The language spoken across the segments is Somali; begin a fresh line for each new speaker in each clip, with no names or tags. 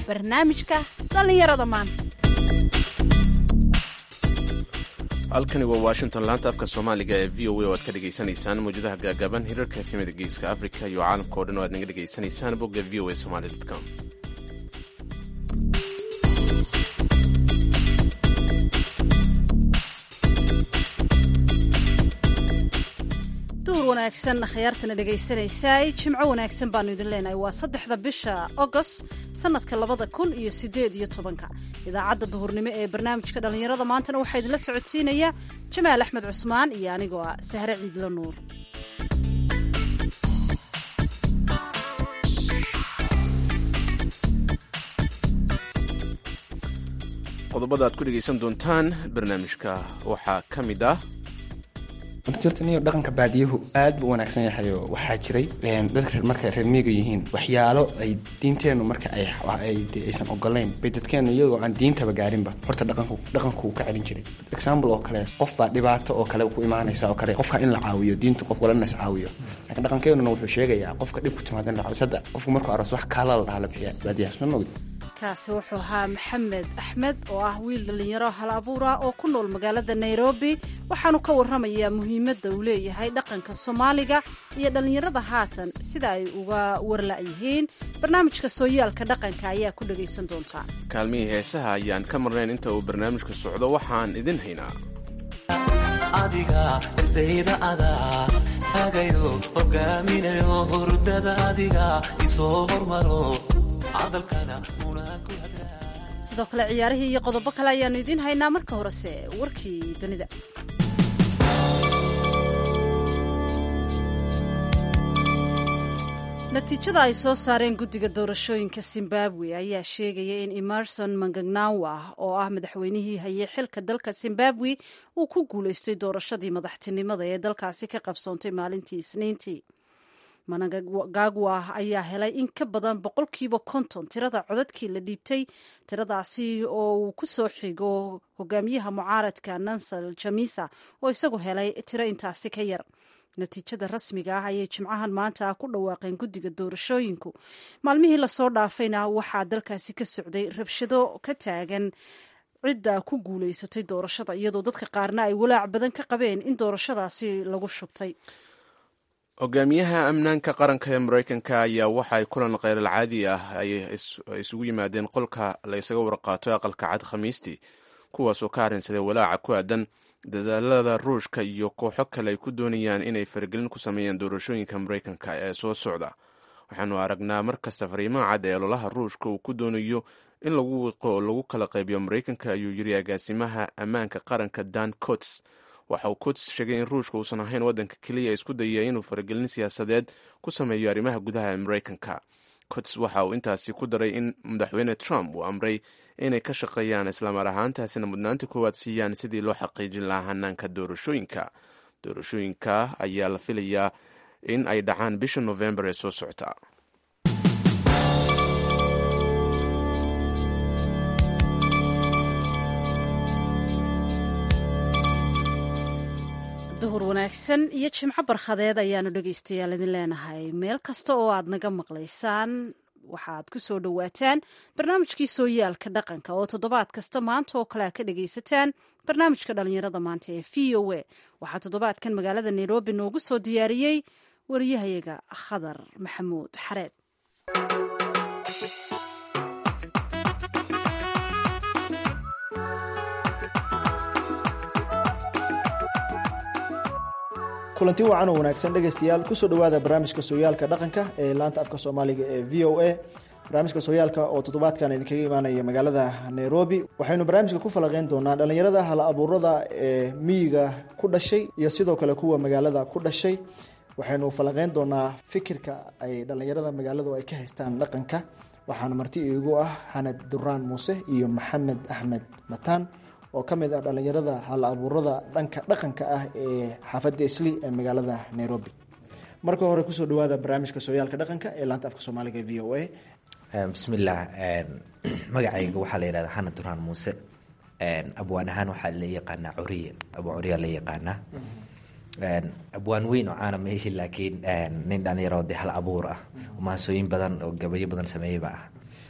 barnaamijka dhallinyarada maanta
halkani waa washington laanta afka soomaaliga ee v o a oo aad ka dhegaysanaysaan mawjadaha gaagaaban hirarka efemida geeska africa iyo caalamka o dhan oo aad naga dhegaysanaysaan bogga v o a somaly com
duhur wanaagsan akhyaartana dhegaysanaysaay jimco wanaagsan baanu idin leenahay waa saddexda bisha agost sanadka labada kun iyo sideed iyo tobanka idaacadda duhurnimo ee barnaamijka dhallinyarada maantana waxaa idinla socodsiinaya jamaal axmed cusmaan iyo anigoo ah sahre ciidlo nuur
qodobada aad ku dhegaysan doontaan barnaamijka waxaa ka mid ah
jirta niyo dhaqanka baadiyuhu aad buu wanaagsan yahay oo waxaa jiray dadka markay reer miiga yihiin waxyaalo ay diinteennu marka aysan ogolayn bay dadkeennu iyagoo aan diintaba gaarinba horta dhaqankuu ka celin jiray example oo kale qof baa dhibaato oo kale ku imaanaysa oo kale qofka in la caawiyo diintu qof walana is caawiyo laakiin dhaqankeenuna wuxuu sheegayaa qofka dhib ku timaada in la caawiyo sadda qofku markuu aroos wax kaala la dhaha la bixiya baadiyahaas ma mogid
kaasi wuxuu ahaa maxamed axmed oo ah wiil dhallinyaro hal abuura oo ku nool magaalada nairobi waxaanu ka warramayaa muhiimadda uu leeyahay dhaqanka soomaaliga iyo dhallinyarada haatan sida ay uga warla-yihiin barnaamijka sooyaalka dhaqanka ayaa ku dhagaysan doontaa
kaalmihii heesaha ayaan ka marnayn inta uu barnaamijka socdo waxaan idin haynaa
adiga istayda adaa hagayo hogaaminayo hurdada adiga isoo hormaro
sidoo kale ciyaarihii iyo qodobo kale ayaanu idiin haynaa marka horese warkii dunida natiijada ay soo saareen guddiga doorashooyinka zimbabwe ayaa sheegaya in emerson mangagnawa oo ah madaxweynihii hayay xilka dalka zimbabwe uu ku guulaystay doorashadii madaxtinimada ee dalkaasi ka qabsoontay maalintii isniintii managagwa ayaa helay in ka badan boqolkiiba konton tirada codadkii la dhiibtay tiradaasi oo uu ku soo xigo hogaamiyaha mucaaradka nansal jamisa oo isagu helay tiro intaasi ka yar natiijada rasmiga ah ayay jimcahan maanta ku dhawaaqeen guddiga doorashooyinku maalmihii lasoo dhaafayna waxaa dalkaasi ka socday rabshado ka taagan cidda ku guulaysatay doorashada iyadoo dadka qaarna ay walaac badan ka qabeen in doorashadaasi lagu shubtay
hogaamiyaha amnaanka qaranka ee maraykanka ayaa waxa ay kulan kheyral caadi ah ay isugu yimaadeen qolka la ysaga warqaato aqalka cad khamiistii kuwaasoo ka arrinsaday walaaca ku aadan dadaalada ruushka iyo kooxo kale ay ku doonayaan inay faragelin ku sameeyaan doorashooyinka maraykanka ee soo socda waxaanu aragnaa markasta fariimaha cad ee ololaha ruushka uu ku doonayo in lagu wiqo oo lagu kala qaybiyo maraykanka ayuu yiri agaasimaha ammaanka qaranka dan cots waxa uu cots sheegay in ruushka uusan ahayn waddanka keliya isku dayaya inuu faragelin siyaasadeed ku sameeyo arrimaha gudaha ee maraykanka cots waxa uu intaasi ku daray in madaxweyne trump uu amray inay ka shaqeeyaan islaamar ahaantaasina mudnaanta koowaad siiyaan sidii loo xaqiijin lahaa hanaanka doorashooyinka doorashooyinka ayaa la filayaa in ay dhacaan bisha novembar ee soo socota
duhur wanaagsan iyo jimco barkhadeed ayaanu dhegaystayaal idin leenahay meel kasta oo aad naga maqlaysaan waxaad ku soo dhowaataan barnaamijkii sooyaalka dhaqanka oo toddobaad kasta maanta oo kale a ka dhagaysataan barnaamijka dhallinyarada maanta ee v o a waxaa toddobaadkan magaalada nairobi noogu soo diyaariyey wariyahayaga khadar maxamuud xareed
kulanti wacan oo wanaagsan dhegaystayaal kusoo dhowaada barnaamijka sooyaalka dhaqanka ee laanta afka soomaaliga ee v o a barnaamijka sooyaalka oo toddobaadkan idinkaga imaanaya magaalada nairobi waxaynu barnaamijka ku falaqeyn doonaa dhallinyarada hal abuurada ee miyiga ku dhashay iyo sidoo kale kuwa magaalada ku dhashay waxaynu falaqeyn doonaa fikirka ay dhallinyarada magaaladu ay ka haystaan dhaqanka waxaana marti iigu ah xanad duraan muuse iyo maxamed axmed mataan oo ka mid ah dhallinyarada hal abuurada dhanka dhaqanka ah ee xaafadda isli ee magaalada nairobi marka hore kusoo dhawaada barnaamijka sooyaalka dhaqanka ee laanta afka soomaaliga v o a
bismillaah magacayga waxaa la yihahda xana duraan muuse abwaan ahaan waxaa la yaqaanaa curiye abwaan curiya la yaqaanaa abwaan weyn oo caana maihi laakiin nin dhalinyaro de hal abuur ah oo mahasooyin badan oo gabayo badan sameeyeyba ah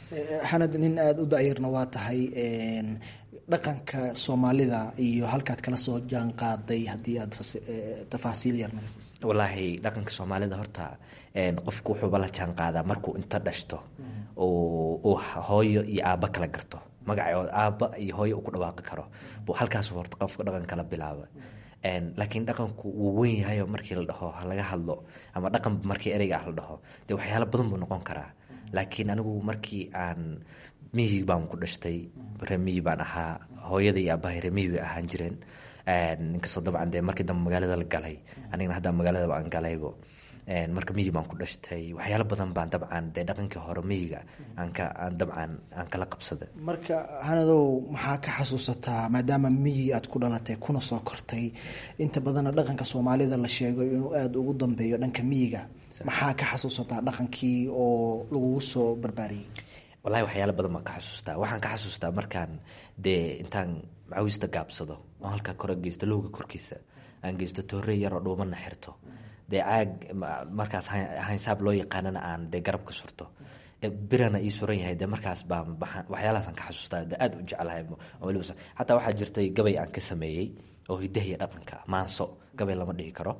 xanad nin aada u da-yarna waa tahay dhaqanka soomaalida iyo halkaad kala soo jaan qaaday haddii aad tafaasiil yar naga siisa
wallaahi dhaqanka soomaalida horta qofku wuxuuba la jaan qaadaa markuu inta dhashto uu hooyo iyo aabba kala garto magacood aabba iyo hooyo uu ku dhawaaqi karo buu halkaas horta qofka dhaqan kala bilaaba laakiin dhaqanku wuu weyn yahayo markii la dhaho laga hadlo ama dhaqan markii ereyga ah la dhaho dee waxyaalo badan buu noqon karaa laakiin anigu markii aan miyi baan ku dhashtay remiyi baan ahaa hooyada iyo aabahay remiyi bay ahaan jireen inkastoo dabcan dee markii dambe magaalada la galay anigana hadda magaaladaba aan galaybo marka miyi baan ku dhashtay waxyaalo badan baan dabcan dee dhaqankii hore miyiga aanka aan dabcan aan kala qabsaday
marka hanadow maxaa ka xasuusataa maadaama miyi aad ku dhalatay kuna soo kortay inta badanna dhaqanka soomaalida la sheego inuu aada ugu dambeeyo dhanka miyiga maxaa ka xasuusataa dhaqankii oo lagugu soo barbaariyey
wallahi waxyaalo badan baan ka xasuustaa waxaan ka xasuustaa markaan dee intaan macawista gaabsado oo halkaa kore geysto lowga korkiisa aan geysto toorey yaroo dhuumana xirto dee caag markaas haynsaab loo yaqaanana aan dee garabka surto birana ii suran yahay dee markaas baan waxyaalahaasaan ka xasuustaa dee aada u jeclahay waliba xataa waxaa jirtay gabay aan ka sameeyey oo hidahiya dhaqanka maanso gabay lama dhihi karo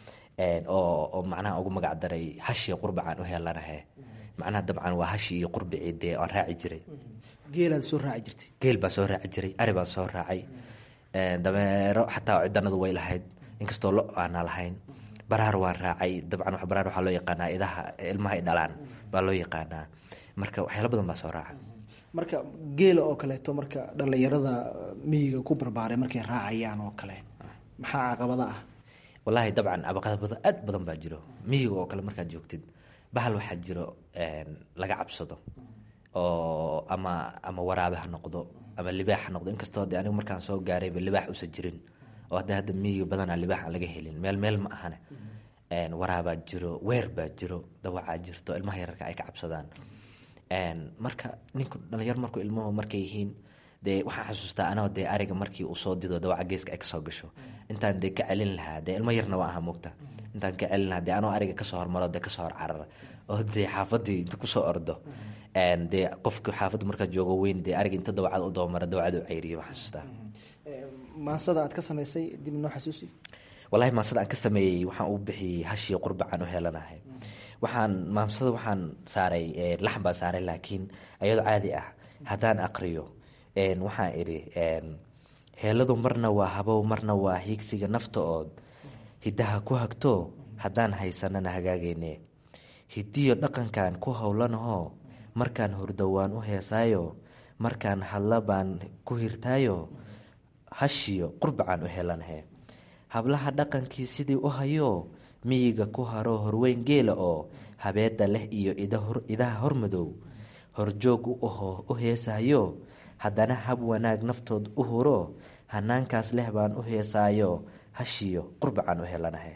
oo macnaha ugu magac daray hashiya qurbacaan u heelanahe macnaha dabcan waa hashi iyo qurbicii dee aan raaci jiray
geelaad soo raaci jirtay
geel baan soo raaci jiray ari baan soo raacay dameero xataa cidanadu way lahayd inkastoo lo aana lahayn baraar waan raacay dabcan baraar waxaa loo yaqaanaa idaha ilmaha ay dhalaan baa loo yaqaanaa marka waxyaalo badan baa soo raaca
marka geela oo kaleeto marka dhalinyarada miyiga ku barbaaray markay raacayaan oo kale maxaa caqabada ah
wallaahi dabcan caqabada aad badan baa jiro miyiga oo kale markaad joogtid bahal waxaa jiro laga cabsado oo ama ama waraabe ha noqdo ama libaax ha noqdo inkastoo de anigu markaan soo gaarayba libaax usa jirin oo hadda hadda miyiga badanaa libaax aan laga helin meel meel ma ahane waraabaa jiro weer baa jiro dawacaa jirto ilmaha yararka ay ka cabsadaan marka ninku dhalinyaro markuu ilmuhu markay yihiin dee waxaan xasuustaa anoo dee ariga markii uu soo dido dawaca geeska ay kasoo gasho intaan dee ka celin lahaa dee ilmo yarna waa aha moogta intaan ka celin lahaa dee anoo ariga kasoo hormaro dee kasoo hor carara oo dee xaafadii inta kusoo ordo dee qofka xaafadda markaa joogo weyn dee ariga inta dawacad u dabamara dawacada u ceyriyo waxaan xasuustaa
maansada aad ka samaysay dib noo xasuusi
wallahi maansada aan ka sameeyey waxaan u bixiyey hashiyo qurbacaan u helanahay waxaan maamsada waxaan saaray laxan baan saaray laakiin ayadoo caadi ah haddaan aqriyo waxaan idhi heeladu marna waa habow marna waa hiigsiga nafta ood hiddaha ku hagto haddaan haysanana hagaagayne hidiyo dhaqankan ku howlanahoo markaan hurdo waan u heesaayo markaan hadla baan ku hirtaayo hashiyo qurbacaan u helanahe hablaha dhaqankii sidii u hayo miyiga ku haro horweyn geela oo habeeda leh iyo idaha hormadow horjoog u aho u heesaayo haddana hab wanaag naftood u huro hanaankaas leh baan u heesaayo hashiyo qurbacaan u helanahe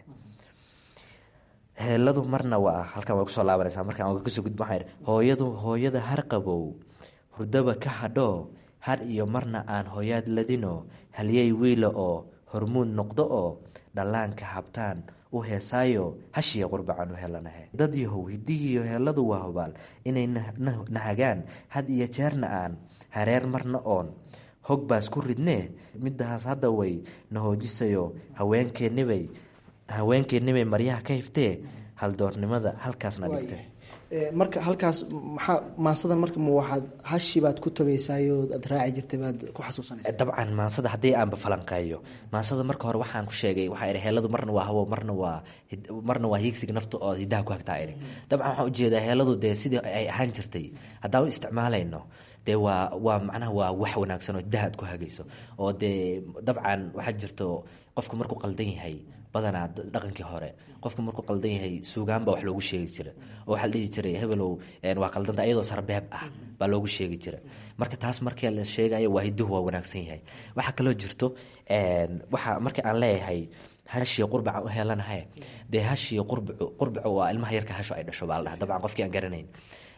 heeladu marna waa halkan way kusoo laabanaysaa markaan kasoo gudb waxaa hooyadu hooyada harqabow hurdaba ka hadho har iyo marna aan hooyaad ladino halyey wiila oo hormuud noqdo oo dhallaanka habtaan u heesaayo hashiya qurbacan u helanahe dad yahow hidihiiyo heeladu waa hubaal inay nahagaan had iyo jeerna aan hareer marna oon hog baas ku ridnee midahaas hadda way na hoojisayo haweenkeennibay haweenkeennibay maryaha ka hiftee haldoornimada halkaasna dhigtay
marka halkaas maxaa maansadan marka ma waxaad hashi baad ku tabaysaayo aad raaci jirtay baad ku xasuusanaysa
dabcan maansada haddii aanba falanqeeyo maansada marka hore waxaan ku sheegay waxaa ihi heeladu marna waa hawo marna waa marna waa hiigsiga nafta oo hidaha ku hagtaa ihi dabcan waxaan ujeedaa heeladu dee sidii ay ahaan jirtay haddaan u isticmaalayno dee waa waa macnaha waa wax wanaagsan oo hidaha aad ku hagayso oo dee dabcan waxaa jirto qofku markuu qaldan yahay badanaa dhaqankii hore qofka markuu qaldan yahay suugaan baa wax loogu sheegi jira oo waxaa la dhihi jiray hebelow waa qaldanta iyadoo sarbeeb ah baa loogu sheegi jira marka taas markii la sheegayo waa hiduhu waa wanaagsan yahay waxaa kaloo jirto waxa markii aan leeyahay hashiyo qurbaca u helanahay dee hashiyo qurbacu qurbacu waa ilmaha yarka hasho ay dhasho baa la dhaha dabcan qofkii aan garanayn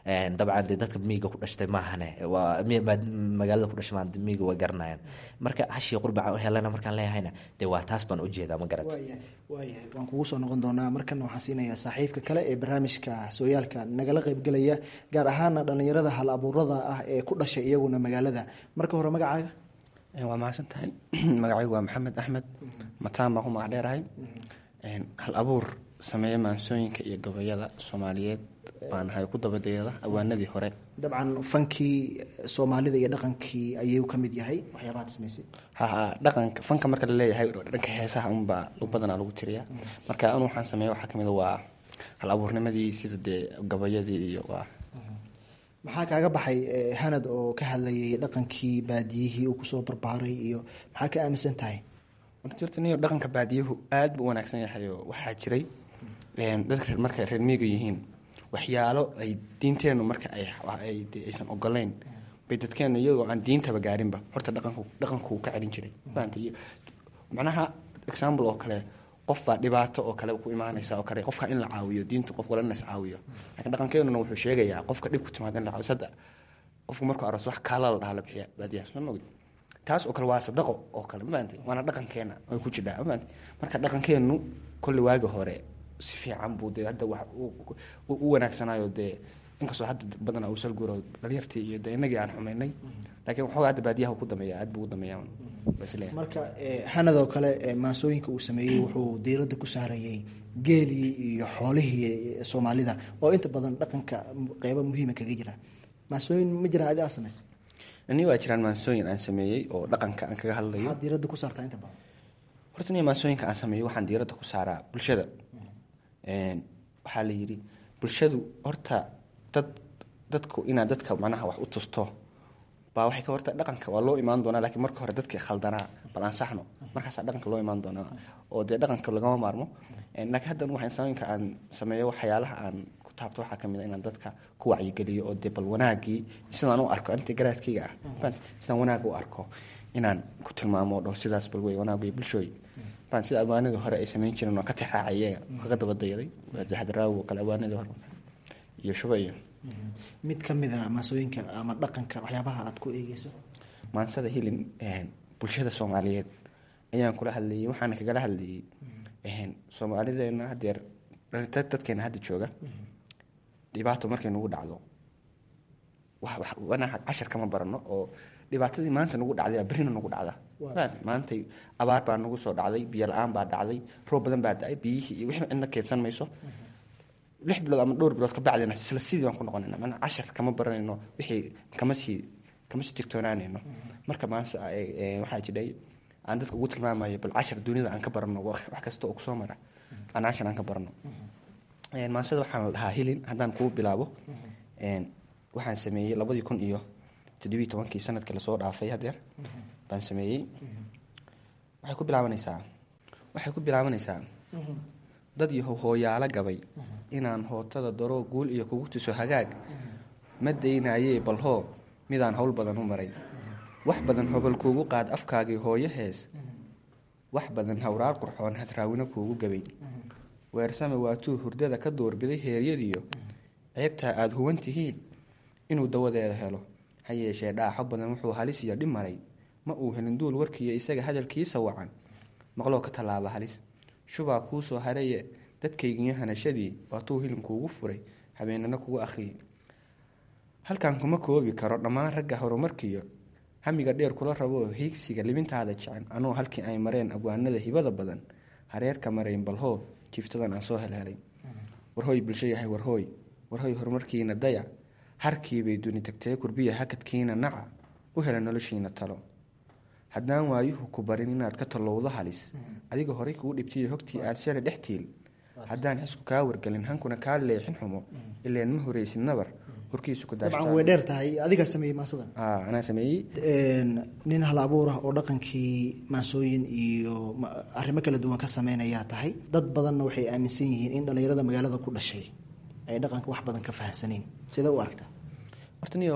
dabcan dee dadka miyiga ku dhashtay maahane waa magaalada ku dhashay maa miyiga way garanayaan marka hashii qurbaca helana markaan leeyahayna dee waa taas baan ujeedaa ma garat
waayahay waan kugu soo noqon doonaa markana waxaan siinayaa saaxiibka kale ee barnaamijka sooyaalka nagala qeybgelaya gaar ahaana dhalinyarada hal abuurada ah ee ku dhashay iyaguna magaalada marka hore magacaaga
waa mahadsan tahay magacaygu waa maxamed axmed mataan baan ku magac dheerahay hal abuur sameeya maansooyinka iyo gabayada soomaaliyeed baan ahay ku dabadeeda awaanadii hore
dabcan fankii soomaalida iyo dhaqankii ayuu ka mid yahay waxyaabahaad samaysay
haha dhaqanka fanka marka la leeyahay dhanka heesaha unbaa badanaa lagu tiriyaa marka anu waxaan sameeya waxaa kamid waa hal abuurnimadii sida dee gabayadii iyo waa
maxaa kaaga baxay hanad oo ka hadlayay dhaqankii baadiyihii uu kusoo barbaaray iyo maxaa ka aaminsan tahay
jirta niyo dhaqanka baadiyuhu aada buu wanaagsan yahay oo waxaa jiray dadka markay reer miiga yihiin waxyaalo ay diinteennu marka ay aysan ogoleyn bay dadkeennu iyagoo aan diintaba gaarinba horta dhaqanku dhaqankuu ka celin jiray macnaha example oo kale qof baa dhibaato oo kale ku imaanaysa oo kale qofka in la caawiyo diintu qof wala nas caawiyo laakiin dhaqankeenuna wuxuu sheegayaa qofka dhib ku timaada in la caawiyo sadda qofku markuu aroos wax kaala la dhaha la bixiya baadiyaha soo mogid taas oo kale waa sadaqo oo kale mafahanti waana dhaqankeena way ku jidhaa mafahanti marka dhaqankeennu kolli waagi hore si fiican buu dee hadda wax u wanaagsanayo dee inkastoo hadda badanaa uu salguuro dhalinyartii iyo dee innagii aan xumaynay laakiin waxoogaa hadda baadiyaha ku dameeya aad buu u dameeya
marka hanad oo kale maansooyinka uu sameeyey wuxuu diiradda ku saarayay geelii iyo xoolihii soomaalida oo inta badan dhaqanka qeybo muhiima kaga jira maansooyin ma jiraan adi aa samaysay
ni waa jiraan maansooyin aan sameeyey oo dhaqanka aan kaga hadlayo
maxaad diiradda ku saartaa inta badan
horta niyo maansooyinka aan sameeyo waxaan diiradda ku saaraa bulshada waxaa la yidhi bulshadu horta dad dadku inaad dadka macnaha wax u tusto baa waxay ka horta dhaqanka waa loo imaan doonaa lakiin marka hore dadkii khaldanaa bal ansaxno markaasaa dhaqanka loo imaan doonaa oo dee dhaqanka lagama maarmo laakiin haddan waxaa insaaminka aan sameeyo waxyaalaha aan ku taabto waxaa kamid a inaan dadka ku wacyigeliyo oo dee bal wanaagii sidaan u arko inta garaadkayga ah sidaan wanaag u arko inaan ku tilmaamo dhaho sidaas bal wey wanaag wey bulshooy baan sida awaanadii hore ay samayn jireen oo ka tixraacay iyaga kaga dabadayaday xadraawi oo kale awaanadii hore iyo shuba iyo
mid ka mid a maasooyinka ama dhaqanka waxyaabaha aada ku eegeyso
maansada hilin bulshada soomaaliyeed ayaan kula hadlayay waxaana kagala hadlayay soomaalideena hadeer dadkeena hadda jooga dhibaato markay nagu dhacdo cashar kama barano oo dhibaatadii maanta nagu dhacday berrina nagu dhacda maantay abaar baa nagu soo dhacday biyo la-aan baa dhacday roob badan baa da-ay biyihii iyo wixii cidna keedsan mayso lix bilood ama dhowr bilood ka bacdina isla sidii baan ku noqonayna mana cashar kama baranayno wixii kama sii kama sii tigtoonaanayno marka maanta waxaa jidhay aan dadka ugu tilmaamayo bal cashar dunida aan ka barano wax kasta oo kusoo mara aan cashar aan ka barano maansada waxaan la dhahaa hilin haddaan kuu bilaabo waxaan sameeyey labadii kun iyo toddobiyi tobankii sanadkii lasoo dhaafay hadeer baan sameeyey waxay ku bilaabanaysaa waxay ku bilaabanaysaa dad yahow hooyaalo gabay inaan hootada daroo guul iyo kugu tuso hagaag ma daynayee balhoo midaan howl badan u maray wax badan hobol kuugu qaad afkaagii hooyo hees wax badan hawraar qurxoon hadraawino kuugu gabay weersame waatuu hurdada ka doorbiday heeryadiyo ceebtaa aada huwan tihiin inuu dawadeeda helo ha yeeshee dhaaxo badan wuxuu halis iyo dhib maray ma uu helin duul warkiiyo isaga hadalkiisa wacan maqloo ka tallaaba halis shubaa kuu soo haraye dadkaygiyo hanashadii waatuu hilinkuugu furay habeenana kugu akhriyay halkan kuma koobi karo dhammaan ragga horumarkiyo hamiga dheer kula raboo hiigsiga libintaada jecen anoo halkii ay mareen abwaanada hibada badan hareerka marayn balhoo jiiftadan aan soo helhelay warhooy bulsho yahay warhooy warhooy horumarkiina dayac harkiibay duni tagtee kurbiya hakadkiina naca u hela noloshiina talo haddaan waayuhu ku barin inaad ka tallowdo halis adiga horay kuu dhibtiyo hogtii aad shalay dhex tiil haddaan xisku kaa wargelin hankuna kaa leexin xumo ileen ma horeysid nabar horkiisu ku
dabcan way dheer tahay adigaa sameeyey maasadan
anaa sameeyey
nin hal abuur ah oo dhaqankii maasooyin iyo arrimo kala duwan ka sameynayaa tahay dad badanna waxay aaminsan yihiin in dhallinyarada magaalada ku dhashay ay dhaqanka wax badan ka fahamsanayn sidee u aragtaa
horta niyo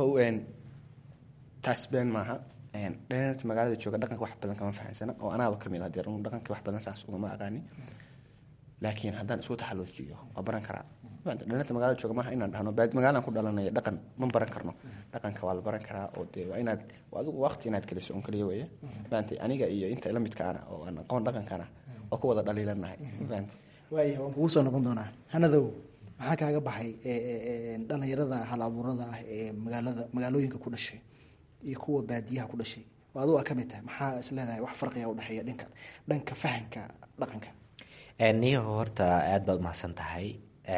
taas been maaha dhalinyarta magaalada jooga dhaqanka wax badan kama fahamsana oo anaaba kamid ah deer dhaqanka wax badan saas ugama aqaani laakiin haddaan isku taxaluujiyo waa baran karaa dhalinta magaalada jooga maaha inaan dhahno baad magaalaan ku dhalanaya dhaqan ma baran karno dhaqanka waa la baran karaa oo dee waa inaad adigu waqti inaad geliso un kaliya weeye maantay aniga iyo inta la midkaana oo aan aqoon dhaqankana oo ku wada dhaliilanahay maantay
waaya waan kugu soo noqon doonaa hanadow maxaa kaaga baxay dhalinyarada hal abuurada ah ee magaalada magaalooyinka ku dhashay iyo kuwa baadiyaha ku dhashay oo adigu aa ka mid tahay maxaa is leedahay wax farqiga udhexeeya dhanka dhanka fahamka dhaqanka
niyaho horta aada baad umahadsan tahay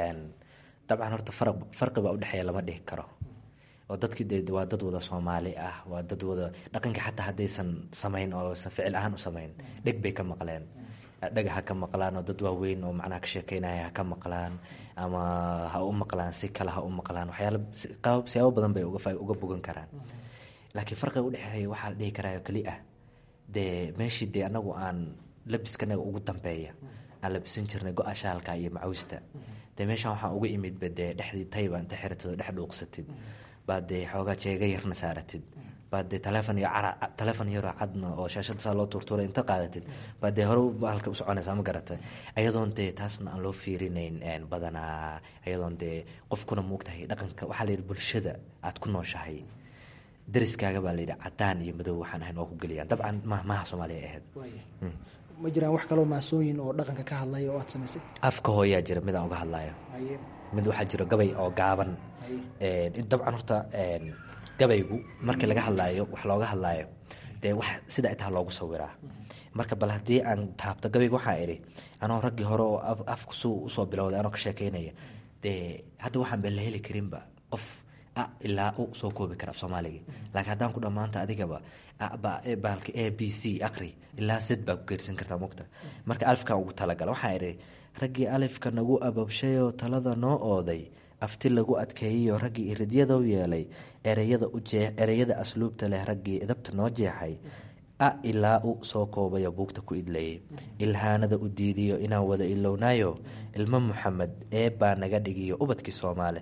dabcan horta far farqi baa udhexeeya lama dhihi karo oo dadkii de waa dad wada soomaali ah waa dad wada dhaqanka xataa haddaysan samayn oo san ficil ahaan u samayn dheg bay ka maqleen dheg ha ka maqlaan oo dad waaweyn oo macnaha ka sheekeynaya ha ka maqlaan ama ha u maqlaan si kale ha u maqlaan waxyaala qaab siyaabo badan bay uga bogan karaan laakiin farqiga udhexeeya waxaa la dhihi karaayo keli ah dee meeshii dee anagu aan labiskanaga ugu dambeeya aan labisan jirnay go-a shaalka iyo macawsta dee meeshaan waxaan uga imidba dee dhexdii tayba inta xiratid oo dhex dhuuqsatid baad dee xoogaa jeega yarna saaratid baad dee taleefon iyo cara taleefon yaroo cadna oo shaashada saa loo tuurtuuray inta qaadatid baad dee hore bahalka u soconaysaa ma garata ayadoon dee taasna aan loo fiirinayn badanaa ayadoon dee qofkuna muugtahay dhaqanka waxaa la yidhi bulshada aad ku nooshahay dariskaaga baa layidhi cadaan iyo madow waxaan ahayn waa ku geliyaan dabcan ma maaha soomaaliya ahayd
ma jiraan wax kaloo maasooyin oo dhaqanka ka hadlaya oo aad samaysay
afka hooyaa jira midaan uga hadlayo mid waxaa jiro gabay oo gaaban dabcan horta gabaygu markii laga hadlaayo wax looga hadlaayo dee wax sida itaa loogu sawiraa marka bal haddii aan taabto gabayga waxaa idhi anoo raggii hore oo afku su usoo bilowday anoo ka sheekeynaya dee hadda waxaan ba la heli karinba qof ilaa u soo koobi kara af soomaaliga laakiin haddaan ku dhammaanta adigaba baalka a b c aqri ilaa zed baa ku geersan kartaa mugta marka alifkan ugu talagala waxaa idhi raggii alifka nagu ababshayoo talada noo ooday afti lagu adkeeyayo raggii iridyadou yeelay ereyada ereyada asluubta leh raggii idabta noo jeexay a ilaa u soo koobayo buugta ku idlayay ilhaanada u diidiyo inaan wada ilownaayo ilmo muxamed ee baa naga dhigiyo ubadkii soomaale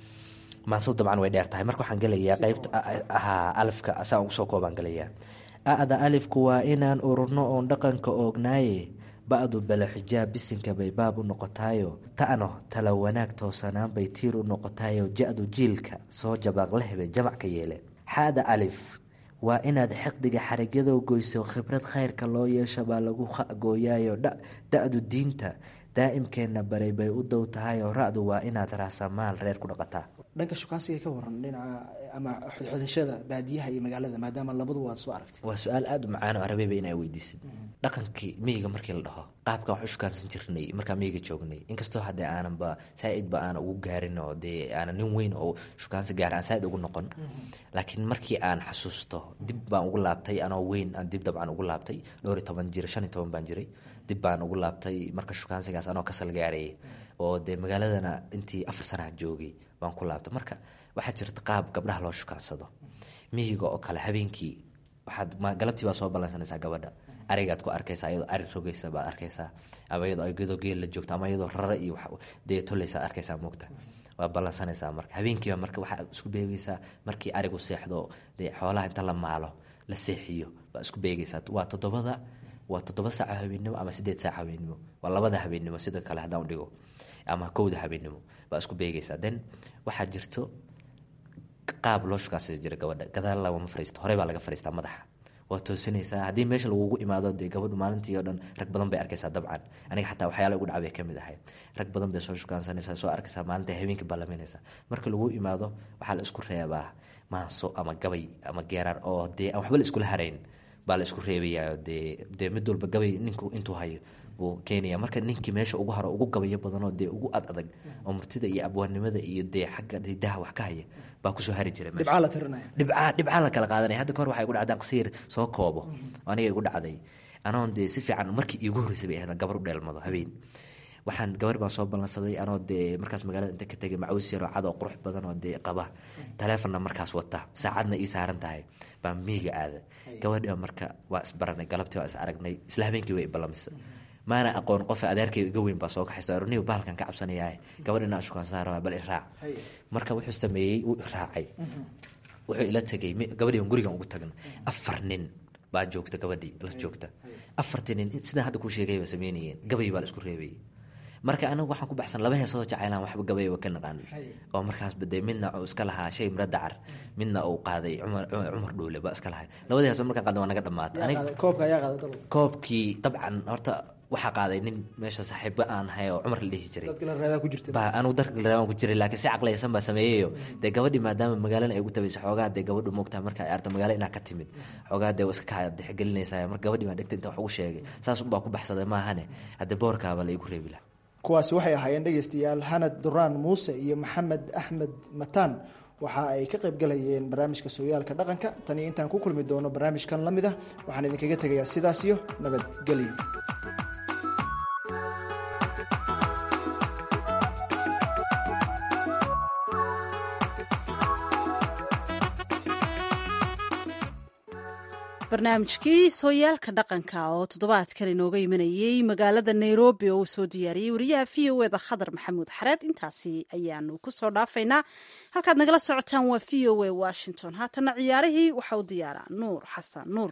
maasad dabcan way dheer tahay marka waxaan gelayaa qeybta ahaa alifka saan ugu soo koobaan gelayaa a-da alifku waa inaan ururno oon dhaqanka oognaaye ba-du bale xijaab bisinka bay baab u noqotaayo ta'no tala wanaag toosanaan bay tiir u noqotaayo ja-du jiilka soo jabaaq lehbay jamac ka yeele xaada alif waa inaad xiqdiga xarigyado goyso khibrad khayrka loo yeesha baa lagu gooyaayo da-du diinta daa'imkeenna baray bay u dow tahayoo ra-du waa inaad raasamaal reer ku dhaqataa
dhanka shukaansiga ka waran dhinaca ama xodxodashada baadiyaha iyo magaalada maadaama labadu waad soo aragtay
waa su-aal aada u macaan oo arabeeba inaa weydiisid dhaqankii miyiga markii la dhaho qaabkan wax u shukaansan jirnay markaa miyiga joognay inkastoo haddee aananba saa-idba aana ugu gaarin oo dee aana nin weyn oo shukaansi gaara aan saa-id ugu noqon laakiin markii aan xasuusto dib baan ugu laabtay anoo weyn aan dib dabcan ugu laabtay dhowr iyo toban jir shan iyo toban baan jiray dib baan ugu laabtay marka shukaansigaas anoo kasal gaarayay oo dee magaaladana intii afar sanaha joogay baan ku laabtay marka waxaa jirta qaab gabdhaha loo shukaansado miyiga oo kale habeenkii waxaad galabtii baa soo ballansanaysaa gabadha arigaad ku arkaysaa iyadoo ari rogeysa baad arkaysaa ama iyadoo iyadoo geel la joogto ama iyadoo rara iyo dee toleysa arkaysaa moogta waa ballansanaysaa marka habeenkiiba marka waxaa isku beegeysaa markii arigu seexdo dee xoolaha inta la maalo la seexiyo baa isku beegeysaa waa toddobada waa toddoba saaca habeennimo ama sideed saaca habeennimo waa labada habeennimo sida kale haddaan udhigo ama kowda habeennimo baa isku beegeysaa then waxaa jirto qaab loo shukaansada jira gabadha gadaal lagama fariisto horey baa laga fariistaa madaxa waa toosinaysaa haddii meesha lagugu imaado dee gabadhu maalintii oo dhan rag badan bay arkaysaa dabcan aniga xataa waxyaala ugu dhacbay ka mid ahay rag badan bay soo shukaansanaysaa soo arkaysaa maalinta habeenkii ballaminaysaa marka lagu imaado waxaa la isku reebaa maanso ama gabay ama geeraar oo dee aan waxba la iskula harayn baa la isku reebayaa dee dee mid walba gabay ninku intuu hayo buu keenaya marka ninkii meesha ugu haro ugu gabayo badanoo dee ugu ad adag oo murtida iyo abwaannimada iyo dee xagga hidaha wax ka haya baa kusoo hari jira
dhibcaa la tirinaya
dhibcaa dhibcaa la kala qaadanaya hadda kahor waxay igu dhacdaan qasiir soo koobo oo aniga igu dhacday anoon dee si fiican markii iigu horreysay bay ahayd gabar u dheelmado habeen waxaan gabar baan soo ballansaday anoo dee markaas magaalada inta ka tegay macaws yaroo cad oo qurux badan oo dee qaba taleefonna markaas wata saacadna ii saaran tahay baan miiga aada gabadhiba marka waa isbaranay galabtii waa is aragnay isla habeenkii way ballamisa maana aqoon qof adeerkay iga weyn baa soo kaxaysa runiga bahalkan ka cabsanayaa gabadhina shukaansaara bal iraac marka wuxuu sameeyey wuu iraacay wuxuu ila tegay gabadhii baan gurigan ugu tagna afar nin baa joogta gabadhii la joogta afartii nin sidaan hadda kuu sheegay baa sameynayeen gabay baa la isku reebayay marka anagu waxaan ku baxsan laba heesoo jacaylaan waxba gabayba ka naqaan oo markaas baday midna uu iska lahaa shay miro dacar midna uu qaaday cumar cumar dhuule ba iska lahay labada heesoo markaan qaadan waa naga dhamaatay
Yaa qaaday- koobka ayaa qaaday dalka
koobkii dabcan horta waxaa qaaday nin meesha saaxiibo aan ahay oo cumar la dhihi jiray
dadka la reebaa ku jirta
ba anugu darka laabaan ku jiray laakiin si caqlaysan baa sameeyeyo dee gabadhii maadaama magaalana ay ugu tabayso xoogaa dee gabadhu moogtaha marka ay arta magaalo inaa ka timid xoogaa dee waa iska kaa dexgelinaysaa marka gabadhii baa dhegta inta wax ugu sheegay saas unbaa ku baxsaday maahane hadde boorkaaba la igu reebi lahaa
kuwaasi waxay ahaayeen dhegeystayaal xanad duraan muuse iyo maxamed axmed mataan waxa ay ka qayb galayeen barnaamijka sooyaalka dhaqanka tan iyo intaan ku kulmi doono barnaamijkan la mid ah waxaan idinkaga tegayaa sidaas iyo nabadgelyo
barnaamijkii sooyaalka dhaqanka oo toddobaadkan inooga imanayey magaalada nairobi oo uu soo diyaariyey wariyaha v o eda khadar maxamuud xareed intaasi ayaanu kusoo dhaafaynaa halkaad nagala socotaan waa v o a washington haatana ciyaarihii waxa u diyaaraa nuur xasan nuur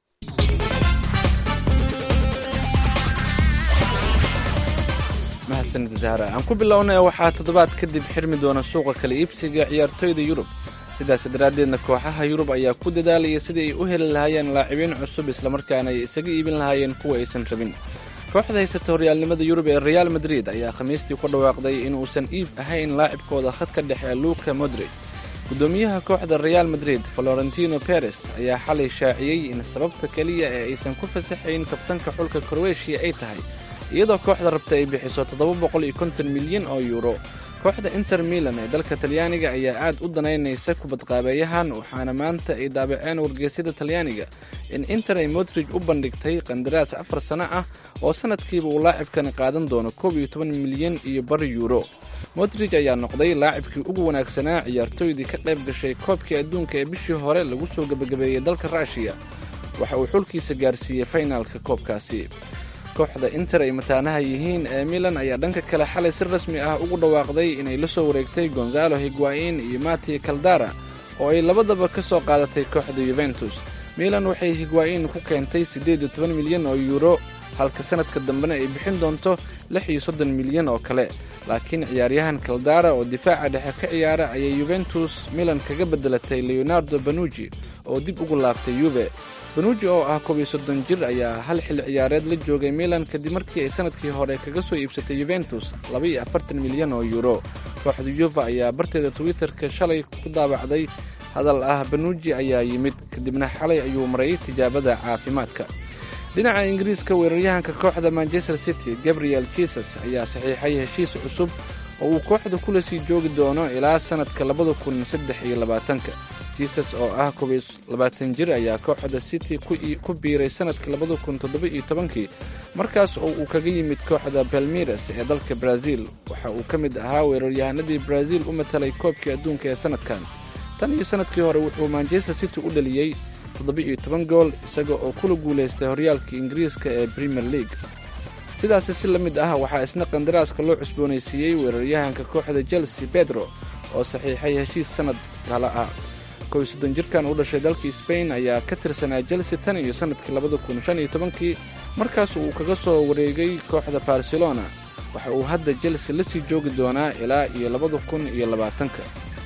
mahadsanid zahra aan ku bilownay waxaa toddobaad kadib xirmi doona suuqa kala iibsiga ciyaartoyda yurub sidaas daraaddeedna kooxaha yurub ayaa ku dadaalaya sidii ay u heli lahaayeen laacibiin cusub islamarkaana ay isaga iibin lahaayeen kuwa aysan rabin kooxda haysata horyaalnimada yurub ee real madrid ayaa khamiistii ku dhawaaqday inuusan iib ahayn laacibkooda khadka dhexe ee luka modrid gudoomiyaha kooxda real madrid florentino peres ayaa xalay shaaciyey in sababta keliya ee aysan ku fasaxayn kabtanka xulka kroweshiya ay tahay iyadoo kooxda rabta ay bixiso toddoba boqol iyo konton milyan oo yuuro kooxda inter milan ee dalka talyaaniga ayaa aad u danaynaysa kubadqaabeeyahan waxaana maanta ay daabaceen wargeysyada talyaaniga in inter ay modrij u bandhigtay qandaraas afar sano ah oo sanadkiiba uu laacibkani qaadan doono koob iyo toban milyan iyo bar yuuro modrij ayaa noqday laacibkii ugu wanaagsanaa ciyaartooydii ka qayb gashay koobkii adduunka ee bishii hore lagu soo gebagabeeyey dalka ruushiya waxa uu xulkiisa gaarsiiyey faynaalka koobkaasi kooxda inter ay mataanaha yihiin ee milan ayaa dhanka kale xalay si rasmi ah ugu dhawaaqday inay la soo wareegtay gonzalo higuain iyo mati caldara oo ay labadaba ka soo qaadatay kooxda yuventus milan waxay higuain ku keentay siddeed iyo toban milyan oo yuuro halka sanadka dambena ay bixin doonto lix iyo soddon milyan oo kale laakiin ciyaaryahan caldara oo difaaca dhexe ka ciyaara ayay yuventus milan kaga beddelatay leonardo banuji oo dib ugu laabtay yuve banuji oo ah koob iyo soddon jir ayaa hal xil ciyaareed la joogay milan kadib markii ay sanadkii hore kaga soo iibsatay yuventus laba iyo afartan milyan oo yuuro kooxda yuva ayaa barteeda twitterka shalay ku daabacday hadal ah banuji ayaa yimid kadibna xalay ayuu maray tijaabada caafimaadka dhinaca ingiriiska weeraryahanka kooxda manchester city gabriel jesus ayaa saxiixay heshiis cusub oo uu kooxda kula sii joogi doono ilaa sanadka labada kun saddex iyo labaatanka jesus oo ah koob iyo labaatan jir ayaa kooxda city ku biiray sanadka labada kun toddoba iyo tobankii markaas oo uu kaga yimid kooxda balmiras ee dalka brazil waxa uu ka mid ahaa weeraryahanadii brazil u matalay koobkii adduunka ee sanadkan tan iyo sanadkii hore wuxuu manchester city u dhaliyey toddoba-iyo toban gool isaga oo kula guulaystay horyaalka ingiriiska ee premier league sidaasi si la mid ah waxaa isna qandaraaska loo cusboonaysiiyey weeraryahanka kooxda chelsea pedro oo saxiixay heshiis sannad kale ah kow iyo soddon jirkan u dhashay dalka sbain ayaa ka tirsanaa chelsea tan iyo sannadkii labada kun shan iyo tobankii markaas uu kaga soo wareegay kooxda barcelona waxa uu hadda chelsea la sii joogi doonaa ilaa iyo labada kun iyo labaatanka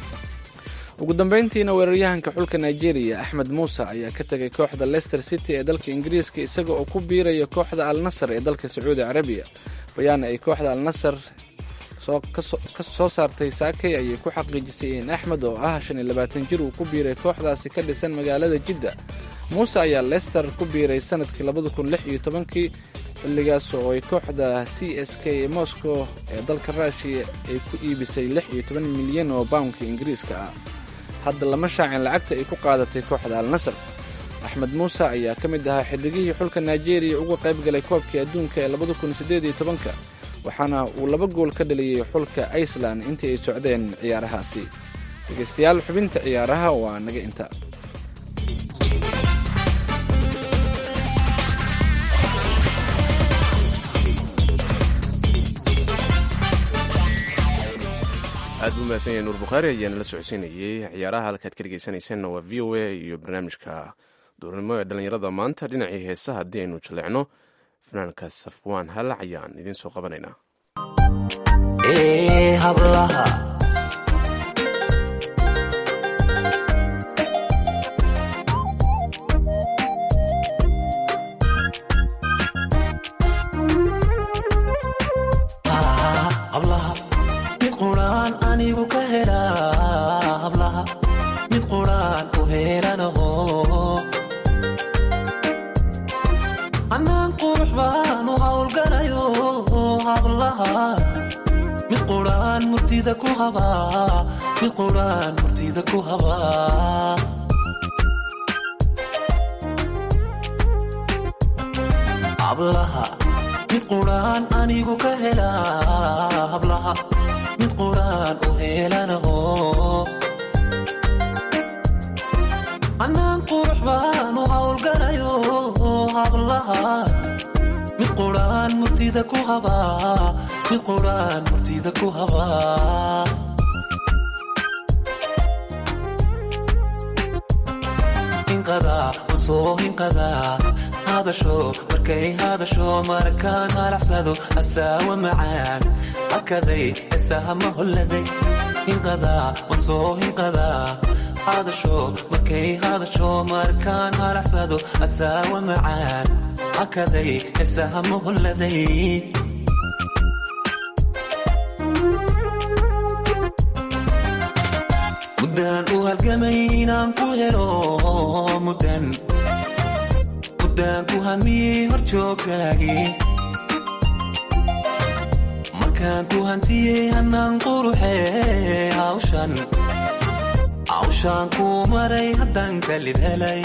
ugu dambayntiina weeraryahanka xulka nigeria axmed muuse ayaa ka tegay kooxda leicester city ee dalka ingiriiska isaga oo ku biiraya kooxda al nasar ee dalka sacuudi carabiya bayaan ay kooxda al nasar ka soo saartay saakay ayay ku xaqiijisay in axmed oo ah shan iyo labaatan jir uu ku biiray kooxdaasi ka dhisan magaalada jidda muuse ayaa leicester ku biiray sanadkii labada kun lix iyo tobankii xilligaas oo ay kooxda c s k ee moscow ee dalka ruushiya ay ku iibisay lix iyo toban milyan oo bawnka ingiriiska ah hadda lama shaacin lacagta ay ku qaadatay kooxda al nasar axmed muuse ayaa ka mid ahaa xidigihii xulka nigeria uga qayb galay koobkii adduunka ee labada kun siddeed iyo tobanka waxaana uu laba gool ka dhaliyey xulka iceland intii ay socdeen ciyaarahaasi dhegaystayaal xubinta ciyaaraha waa naga inta
aad buu mahadsan yahay nuur bukhaari ayaana la socodsiinayey ciyaaraha halkaad ka dhegeysanaysanna waa v o a iyo barnaamijka duurnimo ee dhallinyarada maanta dhinacii heesa haddii aynu jaleecno fanaanka safwaan halac ayaan idiin soo qabanaynaa
ee hablaha hablaha mid quraan anigu ka helaa hablaha mid quraan u helanaho anaan qurux baan u hawlgalayo hablaha mid quraan murtida ku habaa mid quraan murtida ku habaa hablaha mid quraan anigu ka helaa hablaha mid quraan u helanaho anaan qurux baan u hawlgalayo hablaha mid quraan murtida ku habaa mid quraan murtida ku habaa hinqadaa usoo hinqadaa hadasho markay hadasho markaan halacsado asaawa macaan hakaday heesahama holladay hinqadaa wasoo hinqadaa hadasho markay hadasho markaan halacsado asaawa macaan hakaday heesahama holladay muddaan u halgamay inaan ku helo muddan muddaan ku hamiyey horjooggaagii markaan ku hantiyey hannaan quruxee hawshan hawshaan ku maray haddaan kalid helay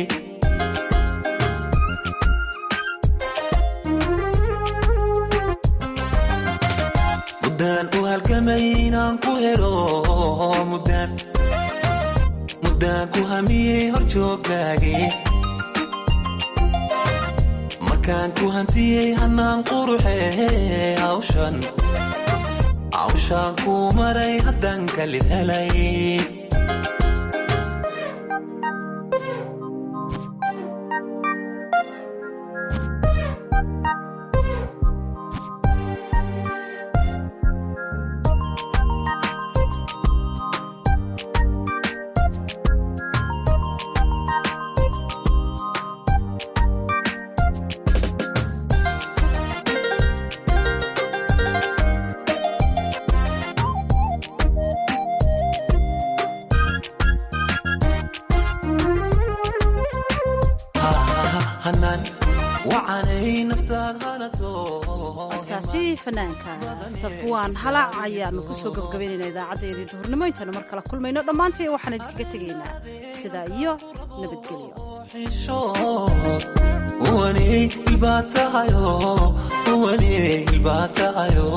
muddaan u halgamay inaan ku helo muddaan muddaan ku hamiyey horjooggaagii markaan ku hantiyey hannaan quruxee hawshan hawshaan ku maray haddaan kalid helay hanaan wacanay naftaad hanato
codkaasi fanaanka safwaan halac ayaanu kusoo gabgabaynayna idaacadeedii duhurnimo intaanu mar kala kulmayno dhammaantii waxaan idinkaga tegaynaa sidaa iyo nabadgelyo
uwaney ilbaatahayo uwaney ilbaatahayo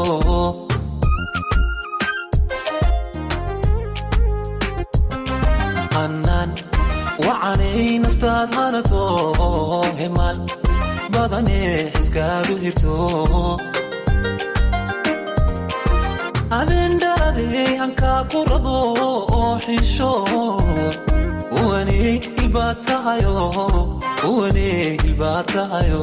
hanaan wacanay naftaad hanato hemaal badane iskaadu hirto abeendhaadey hankaa ku rabo oo xisho uwaney ilbaatahayo uwaney ilbaatahayo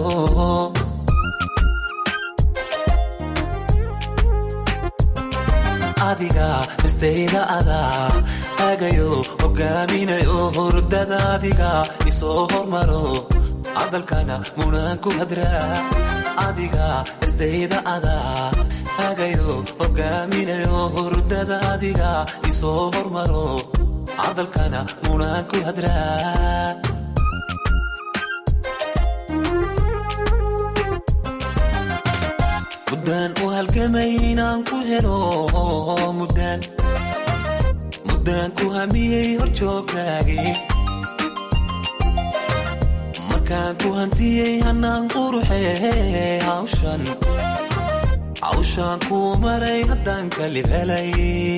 adiga istayda adaa agayo hogaaminayo hurdada adiga isoo hormaro hadalkana munaan ku hadraa adiga istayda adaa agayo hogaaminayo hurdada adiga isoo hormaro hadalkana munaan ku hadraa muddaan u halgamay inaan ku helo muddaan muddaan ku hamiyey horjooggaagii markaan ku hantiyey hannaan quruxee hawshan hawshaan ku maray haddaan kalib helay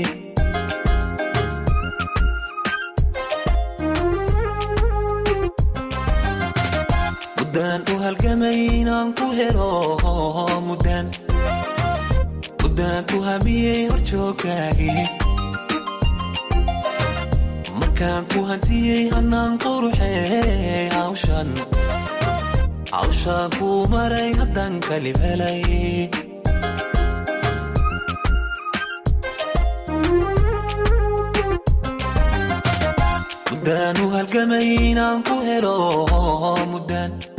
muddaan u halgamay inaan ku helo muddaan muddaan ku hamiyey horjooggaagii markaan ku hantiyey hannaan quruxee hawshan hawshaan ku maray haddaan kalib helay muddaan u halgamay inaan ku helo muddaan